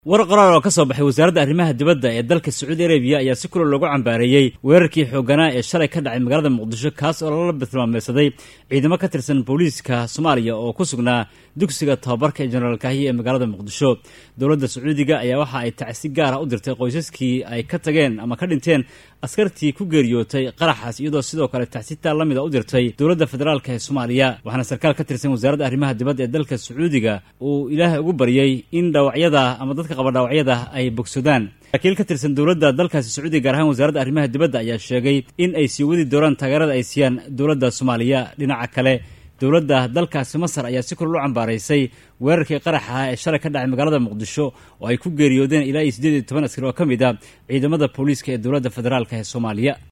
war qoraal oo ka soo baxay wasaaradda arrimaha dibadda ee dalka sacuudi arabiya ayaa si kula loogu cambaareeyey weerarkii xooganaa ee shalay ka dhacay magaalada muqdisho kaas oo lala tilmaameysaday ciidamo ka tirsan booliiska soomaaliya oo ku sugnaa dugsiga tababarka ee jenaraal kaahiya ee magaalada muqdisho dowladda sacuudiga ayaa waxa ay tacsi gaara u dirtay qoysaskii ay ka tageen ama ka dhinteen askartii ku geeriyootay qaraxaas iyadoo sidoo kale tacsitaa la mida u dirtay dowladda federaalk ee soomaaliya waxaana sarkaal ka tirsan wasaaradda arrimaha dibadda ee dalka sacuudiga uu ilaahay ugu baryey in dhaawacyada ama dadka qaba dhaawacyada ay bogsadaan wakiil ka tirsan dowladda dalkaasi sacuudiga gaar ahaan wasaaradda arrimaha dibadda ayaa sheegay in ay sii wadi doonaan taageerada ay siiyaan dowladda soomaaliya dhinaca kale dowladda dalkaasi masar ayaa si kulal u cambaaraysay weerarkii qaraxa ah ee shalay ka dhacay magaalada muqdisho oo ay ku geeriyoodeen ilaa iyo siddeed iyo toban askari oo ka mid a ciidamada booliiska ee dowladda federaalk ee soomaaliya